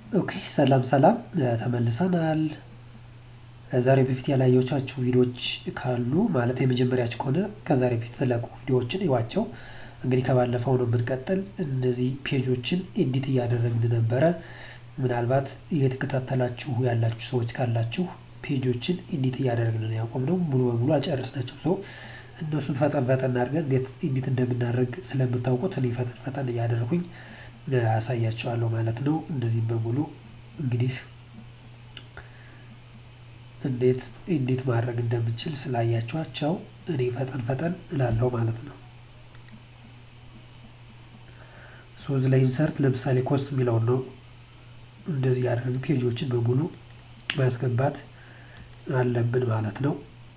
ኦኬ ሰላም ሰላም ተመልሰናል። ዛሬ በፊት ያላየቻችሁ ቪዲዮዎች ካሉ ማለት የመጀመሪያችሁ ከሆነ ከዛሬ በፊት የተለቁ ቪዲዮዎችን እዩዋቸው። እንግዲህ ከባለፈው ነው የምንቀጥል። እነዚህ ፔጆችን ኤዲት እያደረግን ነበረ። ምናልባት እየተከታተላችሁ ያላችሁ ሰዎች ካላችሁ ፔጆችን ኤዲት እያደረግን ነው ያቆምነው። ሙሉ በሙሉ አልጨረስናቸውም። ሰው እነሱን ፈጠን ፈጠን አድርገን እንዴት ኤዲት እንደምናደርግ ስለምታውቁት እኔ ፈጠን ፈጠን እያደረኩኝ አሳያቸዋለሁ ማለት ነው። እነዚህም በሙሉ እንግዲህ እንዴት ኤዲት ማድረግ እንደምችል ስላያችኋቸው እኔ ፈጠን ፈጠን እላለሁ ማለት ነው። ሶዝ ላይ ኢንሰርት ለምሳሌ ኮስት የሚለውን ነው እንደዚህ ያደረግን ፔጆችን በሙሉ ማስገባት አለብን ማለት ነው።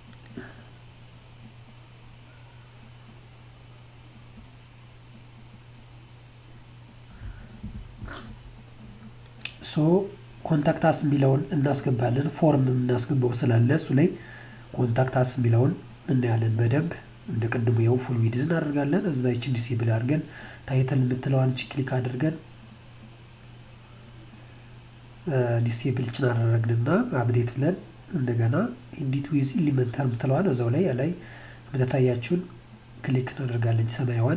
ሶ ኮንታክታስ የሚለውን እናስገባለን። ፎርም የምናስገባው ስላለ እሱ ላይ ኮንታክታስ የሚለውን እናያለን በደንብ እንደ ቅድሙ የው ፉል ዊድዝ እናደርጋለን። እዛ ይችን ዲሴብል አድርገን ታይትል የምትለዋን ቺ ክሊክ አድርገን ዲሴብል ችን አደረግንና አፕዴት ብለን እንደገና ኢዲት ዊዝ ኢሊመንተር የምትለዋን እዛው ላይ ላይ የምትታያችሁን ክሊክ እናደርጋለን ሰማያዋን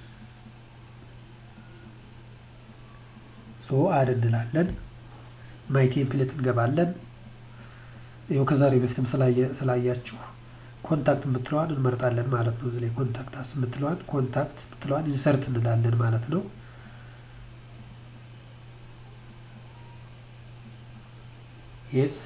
ሶ አድ እንላለን። ማይ ቴምፕሌት እንገባለን። ይኸው ከዛሬ በፊትም ስላያችሁ ኮንታክት የምትለዋን እንመርጣለን ማለት ነው። እዚህ ላይ ኮንታክት አስ የምትለዋን ኮንታክት የምትለዋን ኢንሰርት እንላለን ማለት ነው። የስ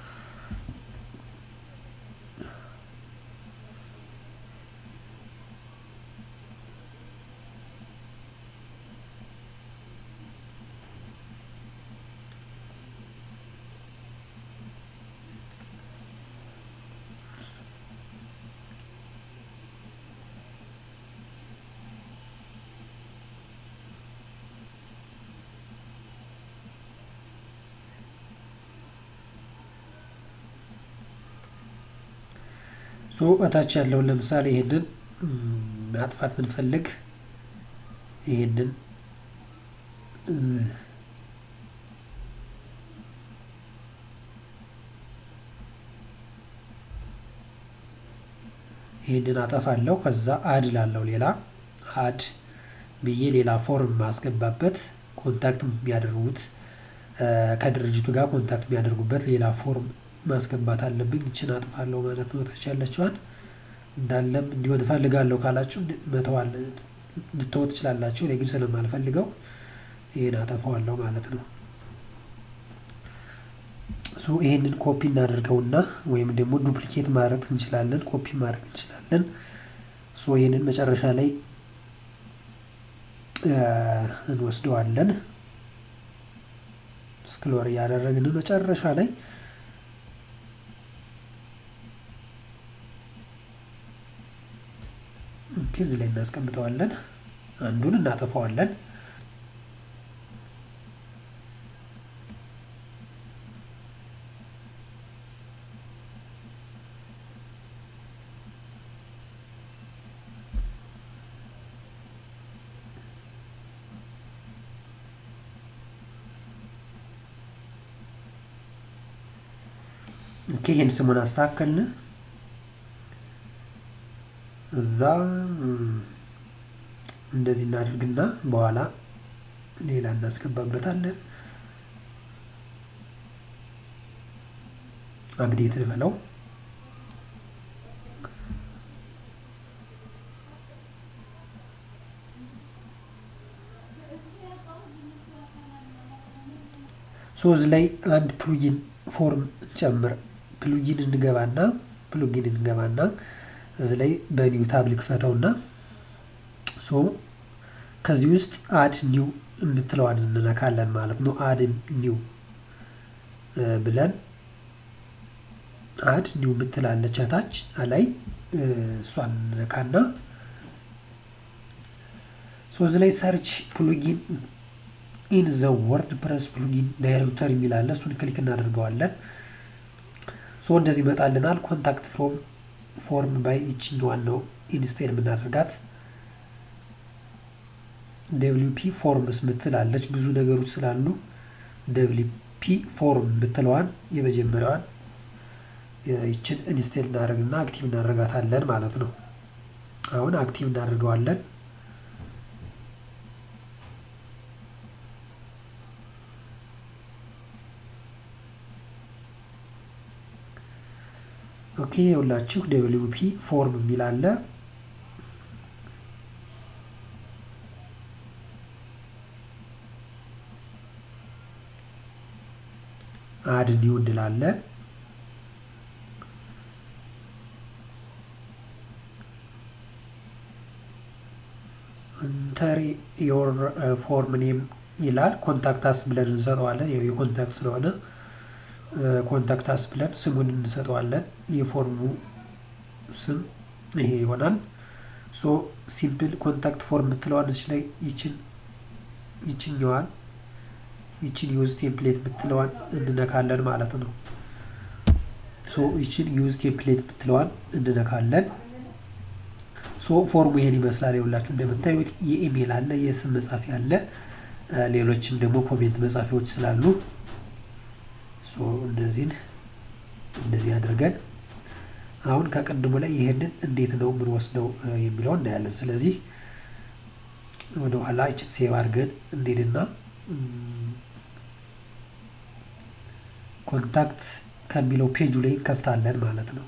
ሶ እታች ያለውን ለምሳሌ ይሄንን ማጥፋት ብንፈልግ ይሄንን ይሄንን አጠፋለሁ። ከዛ አድ ላለው ሌላ አድ ብዬ ሌላ ፎርም ማስገባበት ኮንታክት የሚያደርጉት ከድርጅቱ ጋር ኮንታክት የሚያደርጉበት ሌላ ፎርም ማስገባት አለብኝ። ይችን አጥፋለሁ ማለት ነው። ታች ያለችዋን እንዳለም እንዲሆን እፈልጋለሁ ካላችሁ መተዋል ልትተው ትችላላችሁ። እኔ ግን ስለማልፈልገው ይህን አጠፋዋለሁ ማለት ነው። ሶ ይህንን ኮፒ እናደርገውና ወይም ደግሞ ዱፕሊኬት ማድረግ እንችላለን፣ ኮፒ ማድረግ እንችላለን። ሶ ይህንን መጨረሻ ላይ እንወስደዋለን። ስክሎር እያደረግን መጨረሻ ላይ እዚህ ላይ እናስቀምጠዋለን። አንዱን እናጠፋዋለን። ኦኬ ይህን ስሙን አስተካከልን። እዛ እንደዚህ እናደርግና በኋላ ሌላ እናስገባበታለን። አፕዴት ልበለው። ሶዝ ላይ አንድ ፕሉጊን ፎርም እንጨምር። ፕሉጊን እንገባና ፕሉጊን እንገባና እዚህ ላይ በኒው ታብ ልክፈተውና ሶ ከዚህ ውስጥ አድ ኒው የምትለዋን እንነካለን ማለት ነው። አድ ኒው ብለን አድ ኒው የምትላለች ታች ላይ እሷን እንነካና ሶ እዚህ ላይ ሰርች ፕሉጊን ኢን ዘ ወርድ ፕረስ ፕሉጊን ዳይሬክተር የሚላለ እሱን ክሊክ እናደርገዋለን። ሶ እንደዚህ ይመጣልናል። ኮንታክት ፍሮም ፎርም ባይ ይችኛዋን ነው ኢንስቴድ የምናደርጋት ደብሊው ፒ ፎርምስ ምትላለች ብዙ ነገሮች ስላሉ ደብሊፒ ፎርም ብትለዋን የመጀመሪያዋን ይችን ኢንስቴል እናደርግና አክቲቭ እናደርጋታለን ማለት ነው። አሁን አክቲቭ እናደርገዋለን። ኦኬ የሁላችሁ ደብሊው ፒ ፎርም የሚል አለ። አድ ኒው እንላለን። ኢንተር ዮር ፎርም ኔም ይላል። ኮንታክታስ ብለን እንሰጠዋለን። የኮንታክት ስለሆነ ኮንታክታስ ብለን ስሙን እንሰጠዋለን። የፎርሙ ስም ይሄ ይሆናል። ሶ ሲምፕል ኮንታክት ፎርም የምትለዋን እዚህ ላይ ይችን ይችኛዋን ይችን ዩዝ ቴምፕሌት የምትለዋን እንነካለን ማለት ነው። ሶ ይችን ዩዝ ቴምፕሌት የምትለዋን እንነካለን። ሶ ፎርሙ ይሄን ይመስላል። የሁላችሁ እንደምታዩት የኢሜል አለ፣ የስም መጻፊያ አለ፣ ሌሎችም ደግሞ ኮሜንት መጻፊያዎች ስላሉ ሶ እነዚህን እንደዚህ አድርገን አሁን ከቅድሙ ላይ ይሄንን እንዴት ነው የምንወስደው የሚለው እናያለን። ስለዚህ ወደ ኋላ ይችን ሴቭ አድርገን እንሄድና ኮንታክት ከሚለው ፔጁ ላይ እንከፍታለን ማለት ነው።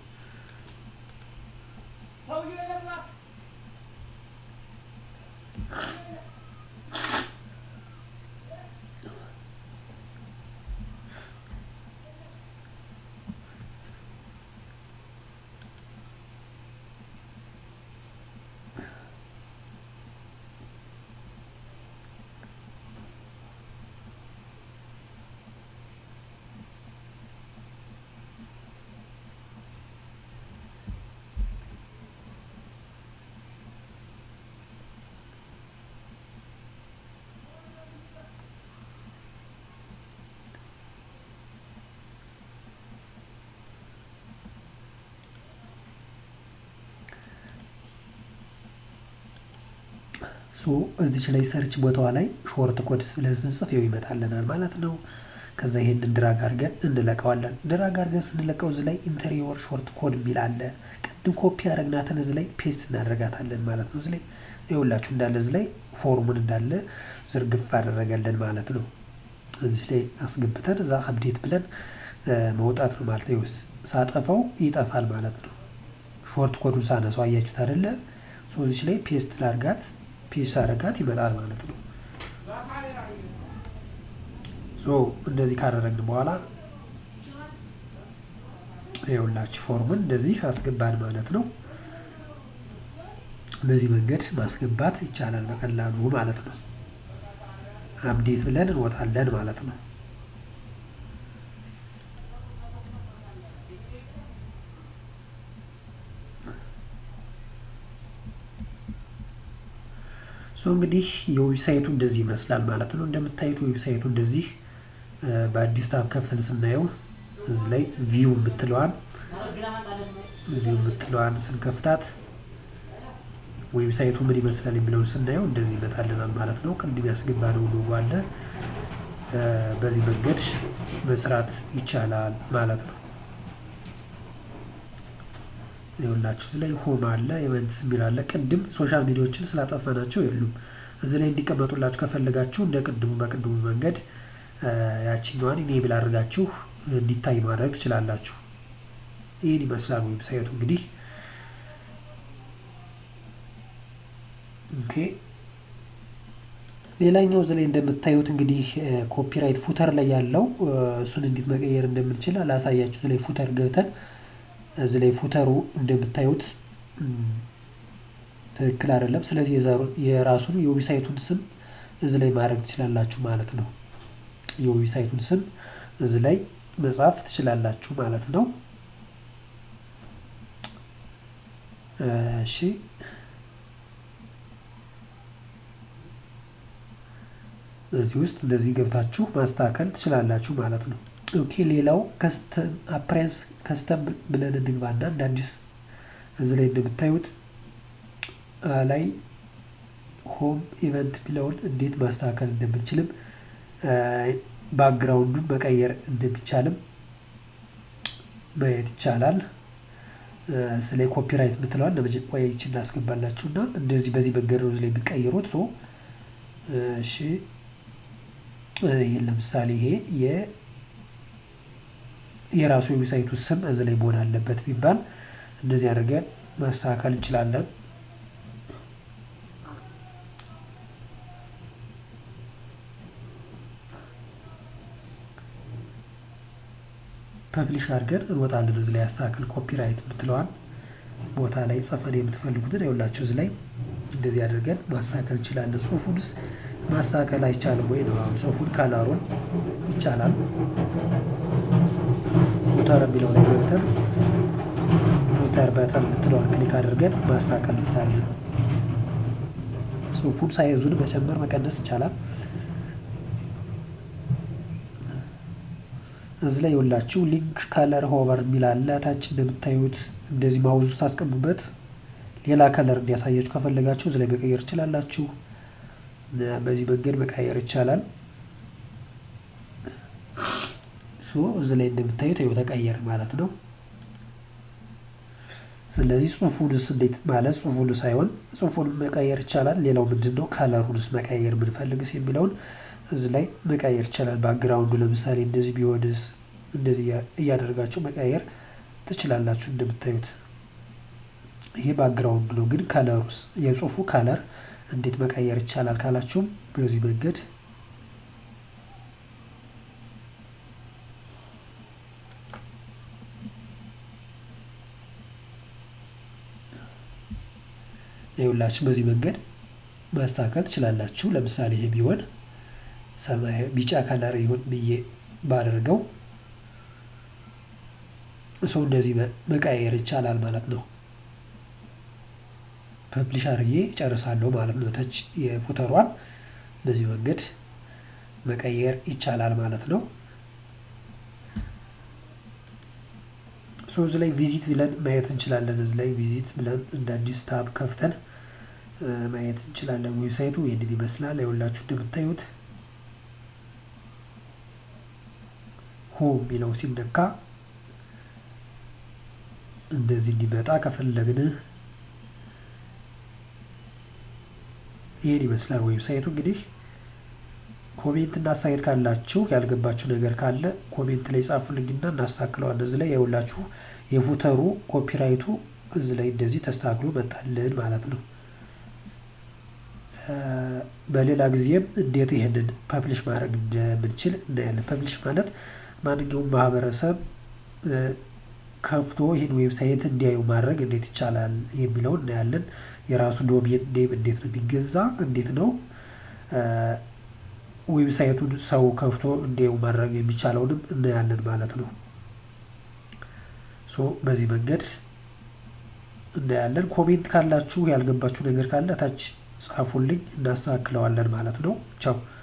ሶ እዚች ላይ ሰርች ቦታዋ ላይ ሾርት ኮድ ስለስንጽፍ ይኸው ይመጣልናል ማለት ነው። ከዛ ይሄንን ድራግ አድርገን እንለቀዋለን። ድራግ አድርገን ስንለቀው እዚህ ላይ ኢንተሪዮር ሾርት ኮድ የሚል አለ። ቅድም ኮፒ ያደረግናትን እዚህ ላይ ፔስት እናደርጋታለን ማለት ነው። እዚህ ላይ ይኸውላችሁ እንዳለ እዚህ ላይ ፎርሙን እንዳለ ዝርግፍ አደረገልን ማለት ነው። እዚህ ላይ አስገብተን እዛ አፕዴት ብለን መውጣት ነው ማለት ነው። ሳጠፋው ይጠፋል ማለት ነው። ሾርት ኮዱን ሳነሳው አያችሁት አይደለ? ሶ እዚች ላይ ፔስት ላርጋት ፔስት አረጋት ይመጣል ማለት ነው። ሶ እንደዚህ ካደረግን በኋላ ይኸውላችሁ ፎርሙን እንደዚህ አስገባን ማለት ነው። በዚህ መንገድ ማስገባት ይቻላል በቀላሉ ማለት ነው። አፕዴት ብለን እንወጣለን ማለት ነው። ሶ እንግዲህ የዌብሳይቱ እንደዚህ ይመስላል ማለት ነው። እንደምታዩት ዌብሳይቱ እንደዚህ በአዲስ ታብ ከፍተን ስናየው እዚህ ላይ ቪው የምትለዋን ቪው የምትለዋን ስንከፍታት ዌብሳይቱ ምን ይመስላል የሚለውን ስናየው እንደዚህ ይመጣልናል ማለት ነው። ቅድም ያስገባነው ሎጎ አለ። በዚህ መንገድ መስራት ይቻላል ማለት ነው። ይኸውላችሁ እዚህ ላይ ሆም አለ፣ ኢቨንትስ የሚል አለ። ቅድም ሶሻል ሚዲያዎችን ስላጠፋናቸው የሉም። እዚህ ላይ እንዲቀመጡላችሁ ከፈለጋችሁ እንደ ቅድሙ በቅድሙ መንገድ ያችኛዋን ኢኔብል አድርጋችሁ እንዲታይ ማድረግ ትችላላችሁ። ይህን ይመስላል ዌብሳይቱ እንግዲህ ኦኬ ሌላኛው እዚህ ላይ እንደምታዩት እንግዲህ ኮፒራይት ፉተር ላይ ያለው እሱን እንዴት መቀየር እንደምንችል አላሳያችሁ። እዚህ ላይ ፉተር ገብተን እዚህ ላይ ፉተሩ እንደምታዩት ትክክል አይደለም። ስለዚህ የራሱን የዌብሳይቱን ስም እዚህ ላይ ማድረግ ትችላላችሁ ማለት ነው። የዌብሳይቱን ስም እዚህ ላይ መጻፍ ትችላላችሁ ማለት ነው። እሺ እዚህ ውስጥ እንደዚህ ገብታችሁ ማስተካከል ትችላላችሁ ማለት ነው። ኦኬ ሌላው ከስተም አፕሬንስ ከስተም ብለን እንግባና እንደ አዲስ እዚህ ላይ እንደምታዩት ላይ ሆም ኢቨንት የሚለውን እንዴት ማስተካከል እንደምንችልም ባክግራውንዱን መቀየር እንደሚቻልም ማየት ይቻላል። ስለ ኮፒራይት የምትለዋል ለመጀመሪያ ይችን እናስገባላችሁ እና እንደዚህ በዚህ መንገድ ነው ላይ የምትቀይሩት። ሶ እሺ ይህን ለምሳሌ ይሄ የራሱ የዌብሳይቱ ስም እዚህ ላይ መሆን አለበት ቢባል እንደዚህ አድርገን ማስተካከል እንችላለን። ፐብሊሽ አድርገን እንወጣለን። እዚህ ላይ ያስተካክል ኮፒራይት የምትለዋን ቦታ ላይ ጽፈን የምትፈልጉትን ይኸውላችሁ እዚህ ላይ እንደዚህ አድርገን ማስተካከል እንችላለን። ጽሁፉንስ ማስተካከል አይቻልም ወይ ነው? አሁን ጽሁፉን ካላሩን ይቻላል። ፉተር የሚለው ላይ ገብተን ፉተር በተን የምትለዋን ክሊክ አድርገን ማስተካከል እንችላለን። ጽሁፉን ሳይዙን መጨመር መቀነስ ይቻላል። እዚህ ላይ የወላችሁ ሊንክ ከለር ሆቨር የሚል አለ። ታች እንደምታዩት እንደዚህ ማውዙ ታስቀሙበት ሌላ ከለር እንዲያሳያችሁ ከፈለጋችሁ እዚህ ላይ መቀየር ትችላላችሁ። በዚህ መንገድ መቀየር ይቻላል። እዚህ ላይ እንደምታዩት ይኸው ተቀየረ ማለት ነው። ስለዚህ ጽሁፉንስ እንዴት ማለት ጽሁፉን ሳይሆን ጽሁፉን መቀየር ይቻላል። ሌላው ምንድን ነው ከለሩንስ መቀየር ብንፈልግስ የሚለውን እዚህ ላይ መቀየር ይቻላል። ባክግራውንዱ ለምሳሌ እንደዚህ ቢሆንስ እንደዚህ እያደረጋችሁ መቀየር ትችላላችሁ። እንደምታዩት ይሄ ባክግራውንዱ ነው። ግን ከለሩስ የጽሁፉ ከለር እንዴት መቀየር ይቻላል ካላችሁም በዚህ መንገድ ይኸውላችሁ በዚህ መንገድ ማስተካከል ትችላላችሁ። ለምሳሌ ይሄ ቢሆን ሰማያዊ ቢጫ ከለር ይሁን ብዬ ባደርገው ሰው እንደዚህ መቀየር ይቻላል ማለት ነው። ፐብሊሽ አድርጌ እጨርሳለሁ ማለት ነው። ተች የፉተሯን በዚህ መንገድ መቀየር ይቻላል ማለት ነው። ሶ እዚህ ላይ ቪዚት ብለን ማየት እንችላለን። እዚህ ላይ ቪዚት ብለን እንደ አዲስ ታብ ከፍተን ማየት እንችላለን። ዌብሳይቱ ይህንን ይመስላል። ይኸውላችሁ እንደምታዩት ሆም የሚለው ሲነካ እንደዚህ እንዲመጣ ከፈለግን ይህን ይመስላል ዌብሳይቱ። እንግዲህ ኮሜንት እና አስተያየት ካላችሁ ያልገባችሁ ነገር ካለ ኮሜንት ላይ ጻፉልኝና እናስተካክለዋለን። እዚህ ላይ የውላችሁ የፉተሩ ኮፒራይቱ እዚህ ላይ እንደዚህ ተስተካክሎ መጣልን ማለት ነው። በሌላ ጊዜም እንዴት ይህንን ፐብሊሽ ማድረግ እንደምንችል እናያለን። ፐብሊሽ ማለት ማንኛውም ማህበረሰብ ከፍቶ ይህን ዌብሳይት እንዲያዩ ማድረግ እንዴት ይቻላል የሚለውን እናያለን። የራሱ ዶሜን ኔም እንዴት ነው የሚገዛ፣ እንዴት ነው ዌብሳይቱን ሰው ከፍቶ እንዲያዩ ማድረግ የሚቻለውንም እናያለን ማለት ነው። ሶ በዚህ መንገድ እናያለን። ኮሜንት ካላችሁ ያልገባችሁ ነገር ካለ ታች ጻፉልኝ፣ እናስተካክለዋለን ማለት ነው። ቻው